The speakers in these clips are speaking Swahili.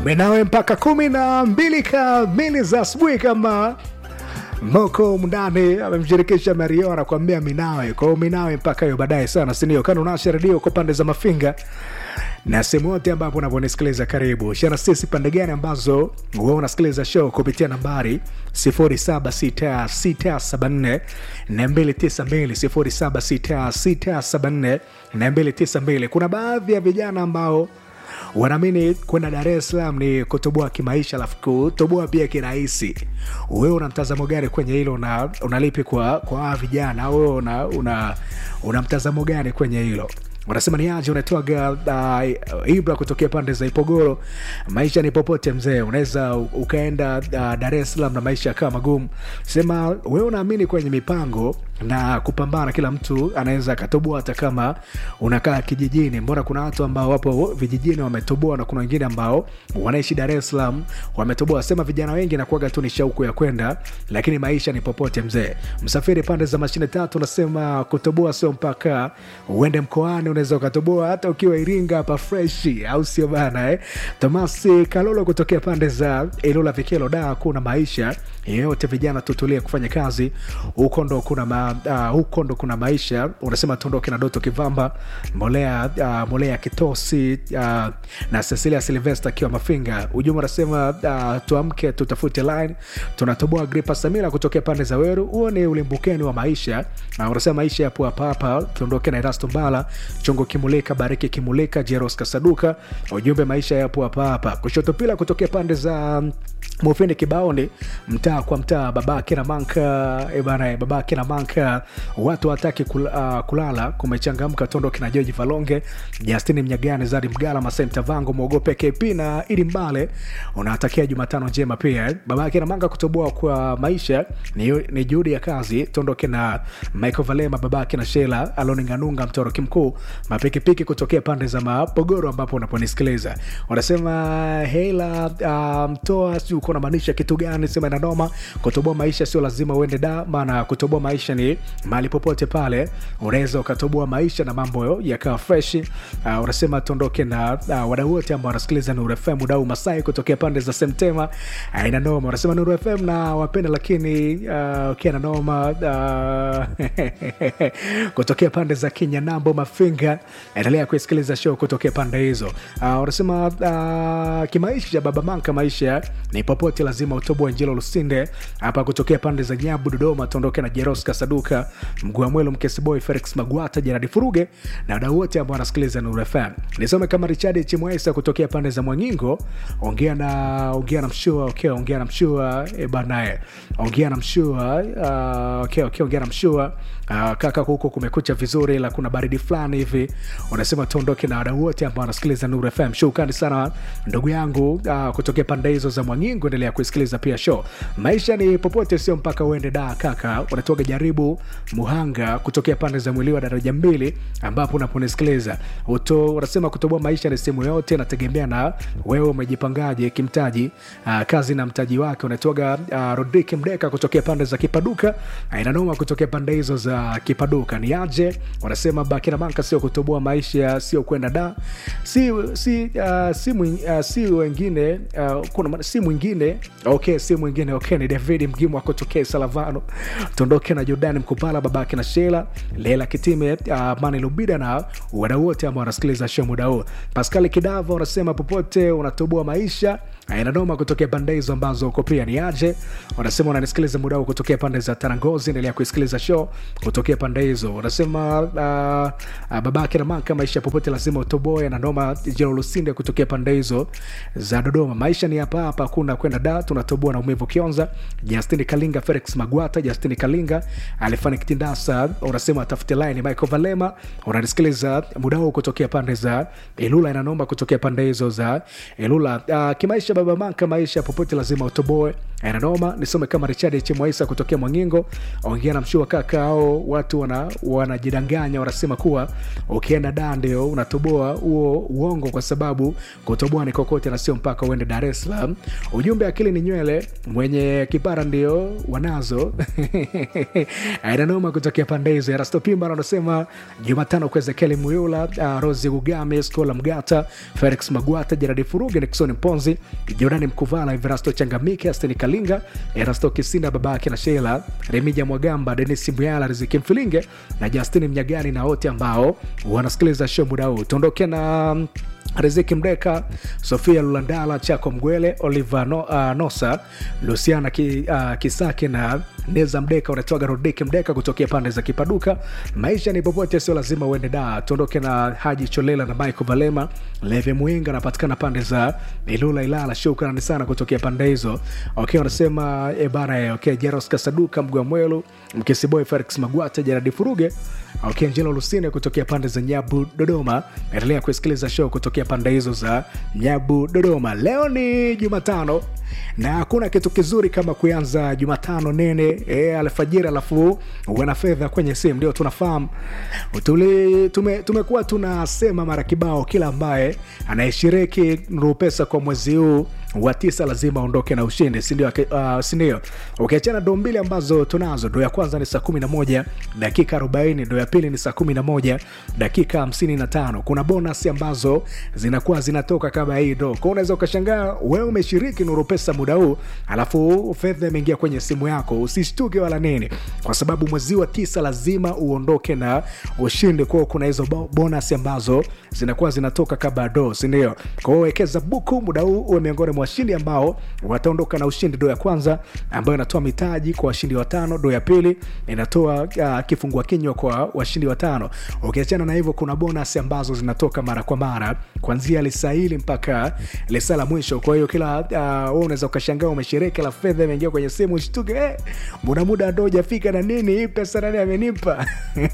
menawe mpaka kumi na mbili kamili za asubuhi kama moko mndani amemshirikisha mario anakuambia minawe kwao minawe mpaka hiyo baadaye sana sindio kana unasha redio kwa pande za mafinga na sehemu yote ambapo unavyonisikiliza karibu shana sisi pande gani ambazo huwa unasikiliza show kupitia nambari 076674 292 076674 kuna baadhi ya vijana ambao wanaamini kwenda dar es salaam ni kutoboa kimaisha alafu kutoboa pia kirahisi wewe una mtazamo gani kwenye hilo una, unalipi kwa kwa hawa vijana wewe una, una, una mtazamo gani kwenye hilo unasema ni aje unatoaga uh, ibra kutokea pande za ipogoro maisha ni popote mzee unaweza ukaenda uh, dar es salaam na maisha yakawa magumu sema wewe unaamini kwenye mipango na kupambana kila mtu anaweza akatoboa hata kama unakaa kijijini mbona kuna watu ambao wapo vijijini wametoboa na kuna wengine ambao wanaishi dar es salaam wametoboa sema vijana wengi nakuaga tu ni shauku ya kwenda lakini maisha ni popote mzee msafiri pande za mashine tatu unasema kutoboa sio mpaka uende mkoani unaweza ukatoboa hata ukiwa iringa hapa freshi au sio bana eh? tomasi kalolo kutokea pande za ilula vikelo da kuna maisha yeyote vijana tutulie kufanya kazi huko ndo kuna ma, uh, huko ndo kuna maisha unasema tuondoke na doto kivamba molea uh, molea kitosi uh, na cecilia silvesta akiwa mafinga ujumbe unasema uh, tuamke tutafute line tunatoboa gripa samira kutokea pande za weru huo ni ulimbukeni wa maisha uh, unasema maisha yapo hapa hapa tuondoke na erasto mbala chongo kimulika bariki kimulika jeros kasaduka ujumbe maisha yapo hapa hapa kushoto pila kutokea pande za mufindi kibaoni mtaa kwa mtaa babake na manka bana babake na manka watu wataki kul, uh, kulala kumechangamka tondo kina joji valonge justini mnyagani zadi mgala masenta vango mwogope kp na ili mbale unatakia jumatano njema pia eh. babake na manga kutoboa kwa maisha ni, ni juhudi ya kazi tondoke na michael valema babake na shela aloninganunga mtoroki mkuu mapikipiki kutokea pande za mapogoro ambapo unaponisikiliza wanasema hela uh, mtoa si uko unamaanisha kitu gani sema inanoma kutoboa maisha sio lazima uende da maana kutoboa maisha ni mahali popote pale unaweza ukatoboa maisha na mambo yakawa fresh uh, unasema tuondoke na uh, wadau wote ambao wanasikiliza nuru fm udau masai kutokea pande za semtema uh, inanoma unasema nuru fm na wapenda lakini uh, ukiwa nanoma uh, kutokea pande za kenya nambo mafinga endelea kuisikiliza show kutokea pande hizo uh, unasema uh, kimaisha baba manka maisha ni popote lazima utoboe njelo lusinde hapa kutokea pande za nyabu dodoma tuondoke na jeros kasaduka mguamwelo mkesiboy felix magwata jeradi furuge na wadau wote ambao wanasikiliza nuru fm nisome kama richard chimwesa kutokea pande za mwangingo ongea na ongea na mshua okay, ongea na mshua e banae ongea na mshua uh, okay, okay, ongea na mshua uh, kaka huko kumekucha vizuri ila kuna baridi fulani hivi unasema tuondoke na wadau wote ambao wanasikiliza nuru fm shukrani sana ndugu yangu uh, kutokea pande hizo za mwangingo endelea kuisikiliza pia show maisha ni popote sio mpaka uende da kaka unatoka jaribu muhanga kutokea pande za mwili wa daraja mbili ambapo unaponisikiliza unasema kutoboa maisha ni sehemu yote nategemea na wewe umejipangaje kimtaji uh, kazi na mtaji wake unatoga uh, rodrik mdeka kutokea pande za kipaduka uh, inanoma kutokea pande hizo za kipaduka ni aje wanasema bakina manka sio kutoboa maisha sio kwenda da si si uh, si, mwing, uh, si wengine uh, kuna si mwingine okay si mwingine okay ni david mgimu akotokea salavano tuondoke na jordani mkupala babake na shela lela kitime uh, mani lubida na wadau wote ambao wanasikiliza show muda huu paskali kidava wanasema popote unatoboa maisha inanoma kutokea pande hizo ambazo uko pia ni aje wanasema unanisikiliza muda huu kutokea pande za tarangozi endelea kuisikiliza show kutokea pande hizo wanasema uh, uh, babake na maka maisha popote lazima utoboe nanoma jero lusinde kutokea pande hizo za dodoma maisha ni hapa hapa hakuna kwenda da tunatoboa na umevu kionza justini kalinga felix magwata justini kalinga alifani kitindasa unasema atafute line michael valema unanisikiliza muda huu kutokea pande za ilula inanoma kutokea pande hizo za ilula uh, kimaisha baba manka maisha popote lazima utoboe Nanoma nisome kama Richard H. Mwaisa kutokea Mwangingo, ongea na mshua kaka ao watu wana wanajidanganya, wanasema kuwa ukienda da ndio unatoboa huo uongo, kwa sababu kutoboa ni kokote na sio mpaka uende Dar es Salaam. Ujumbe akili ni nywele, mwenye kipara ndio wanazo Nanoma kutokea pande hizo. Erasto Pimba anasema Jumatano kwa Ezekieli Muyula, uh, Rosi Gugame, Skola Mgata, Felix Magwata, Jeradi Furuge, Nixon Mponzi, Jordani Mkuvala, Everasto Changamike, Asteni Kalinga, Erasto Kisinda, babake na Sheila, Remija Mwagamba, Denis Muyala, Riziki Mfilinge na Justini Mnyagani na wote ambao wanasikiliza show muda huu. Tuondoke na Riziki Mdeka, Sofia Lulandala, Chako Mgwele, Oliver no, uh, Nosa, Luciana ki, uh, Kisake na Neza Mdeka, unatoaga Rodiki Mdeka kutokea pande za Kipaduka. Maisha ni popote, sio lazima uende da. Tuondoke na Haji Cholela na Michael Valema, Leve Mwinga anapatikana pande za Ilula Ilala. Shukrani sana kutokea pande hizo. Okay, wanasema e bana, okay, Jeros Kasaduka, Mgwa Mwelu, Mkisiboy, Felix Magwata, Jeradi Furuge Okay, Angelo Lusine kutokea pande za Nyabu Dodoma. Endelea kusikiliza show kutokea pande hizo za Nyabu Dodoma. Leo ni Jumatano na hakuna kitu kizuri kama kuanza Jumatano nene e, alfajiri alafu uwe fedha kwenye simu. Ndio tunafahamu tuli, tume, tumekuwa tunasema mara kibao, kila ambaye anayeshiriki Nuru Pesa kwa mwezi huu wa tisa lazima aondoke na ushindi, sindio? Uh, sindio? Ukiachana okay, doo mbili ambazo tunazo, doo ya kwanza ni saa kumi na moja dakika arobaini doo ya pili ni saa kumi na moja dakika hamsini na tano Kuna bonus ambazo zinakuwa zinatoka kama hii doo kwao. Unaweza ukashangaa wewe umeshiriki Nuru Pesa muda huu alafu fedha imeingia kwenye simu yako, usishtuke wala nini, kwa sababu mwezi wa tisa lazima uondoke na ushindi. Kwao kuna hizo bonus ambazo zinakuwa zinatoka kama doo, sindio? Kwao wekeza buku muda huu uwe miongoni mwa washindi ambao wataondoka na ushindi. Doo ya kwanza ambayo inatoa mitaji kwa washindi watano. Doo ya pili inatoa uh, kifungua kinywa kwa washindi watano. Ukiachana na hivyo, kuna bonus ambazo zinatoka mara kwa mara kuanzia lisa hili mpaka lisa la mwisho. Kwa hiyo kila uh, wewe unaweza ukashangaa umeshiriki, la fedha imeingia kwenye simu, ushtuke eh, muda muda ndo hujafika na nini, hii pesa nani amenipa?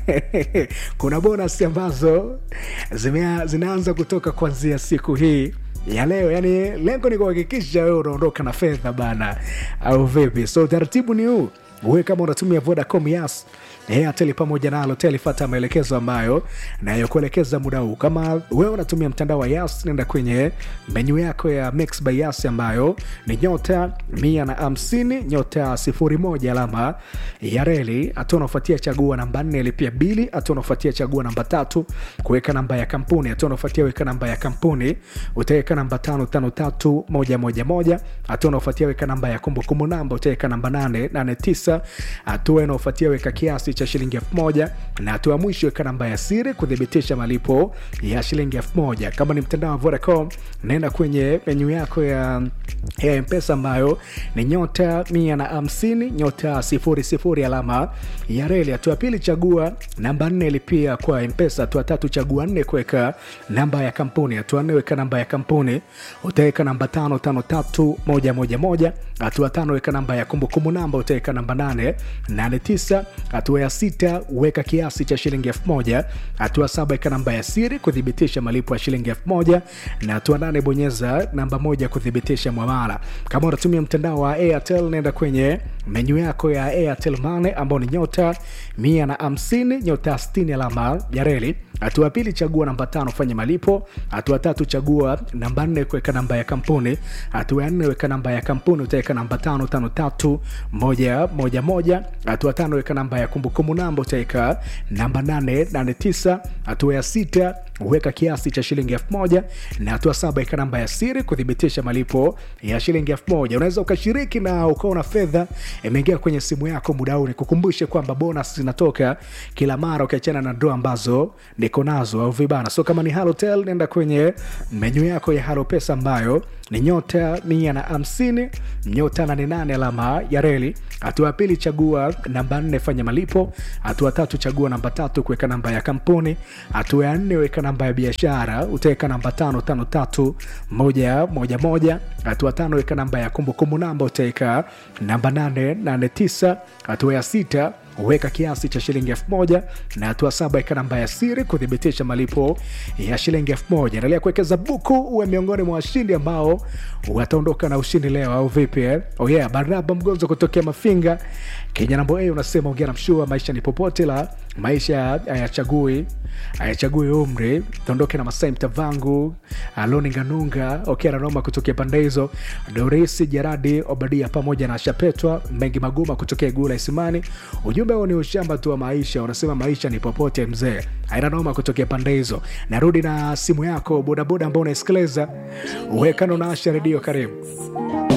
kuna bonus ambazo zimea, zinaanza kutoka kuanzia siku hii ya leo yani, lengo ni kuhakikisha wewe unaondoka na fedha bana, au vipi? So utaratibu ni huu, wewe kama unatumia Vodacom, Yas, Airtel pamoja na Halotel, fata maelekezo ambayo nayokuelekeza muda huu. Kama wewe unatumia mtandao wa Yas, nenda kwenye menyu yako ya Mix by Yas ambayo ni nyota mia na hamsini nyota sifuri moja alama ya reli. Hatua unaofuatia chagua namba nne, lipia bili. Hatua unaofuatia chagua namba tatu, kuweka namba ya kampuni. Hatua unaofuatia weka namba ya kampuni, utaweka namba tano tano tatu moja moja moja. Hatua unaofuatia weka namba ya kumbukumbu namba, utaweka namba nane nane tisa. Hatua inaofuatia weka kiasi cha shilingi elfu moja na hatua ya mwisho weka namba ya siri kuthibitisha malipo ya shilingi elfu moja. Kama ni mtandao wa Vodacom, naenda kwenye menyu yako ya ya mpesa ambayo ni nyota mia na hamsini nyota sifuri sifuri alama ya reli. Hatua pili chagua namba nne lipia kwa mpesa. Hatua tatu chagua nne kuweka namba ya kampuni. Hatua nne weka namba ya kampuni, utaweka namba tano tano tatu moja moja moja. Hatua tano weka namba ya kumbukumbu namba, utaweka namba nane nane tisa. Hatua ya sita weka kiasi cha shilingi elfu moja. Hatua saba weka namba ya siri kuthibitisha malipo ya shilingi elfu moja na hatua nane bonyeza namba moja kuthibitisha mwamala. Kama unatumia mtandao wa Airtel, nenda kwenye menyu yako ya Airtel Money ambao ni nyota mia na hamsini nyota sitini alama ya reli. Hatua ya pili chagua namba tano fanya malipo. Hatua tatu chagua namba nne kuweka namba ya kampuni. Hatua ya nne weka namba ya kampuni, utaweka namba tano tano tatu moja moja moja. Hatua tano weka namba ya kumbukumbu namba, utaweka namba nane nane tisa. Hatua ya sita weka kiasi cha shilingi elfu moja na hatua saba weka namba ya siri kuthibitisha malipo ya shilingi elfu moja. Unaweza ukashiriki na ukaona fedha imeingia kwenye simu yako muda huu. Nikukumbushe kwamba bonus zinatoka kila mara ukiachana na draw ambazo niko nazo au vibana. So kama ni Halotel, nenda kwenye menyu yako ya Halo Pesa ambayo ni nyota mia na hamsini nyota nane nane alama ya reli. Hatua ya pili chagua namba nne fanya malipo. Hatua tatu chagua namba tatu kuweka namba ya kampuni. Hatua ya nne weka namba ya biashara, utaweka namba tano tano tatu moja moja moja. Hatua tano weka namba ya kumbukumbu namba, utaweka namba nane nane tisa. Hatua ya sita weka kiasi cha shilingi elfu moja na hatua saba ika namba ya siri kuthibitisha malipo ya shilingi elfu moja endelea kuwekeza buku uwe miongoni mwa washindi ambao wataondoka na ushindi leo au vipi eh? oh yeah, baraba mgonzo kutokea mafinga kenya nambo a unasema ongea na mshua maisha ni popote la maisha hayachagui hayachagui umri tuondoke na masai mtavangu aloni nganunga okera noma kutokea pande hizo dorisi jeradi obadia pamoja na shapetwa mengi maguma kutokea gula isimani ujumbe huo ni ushamba tu wa maisha unasema maisha ni popote mzee aina noma kutokea pande hizo narudi na simu yako bodaboda ambao unaisikiliza uwekano na asha redio karibu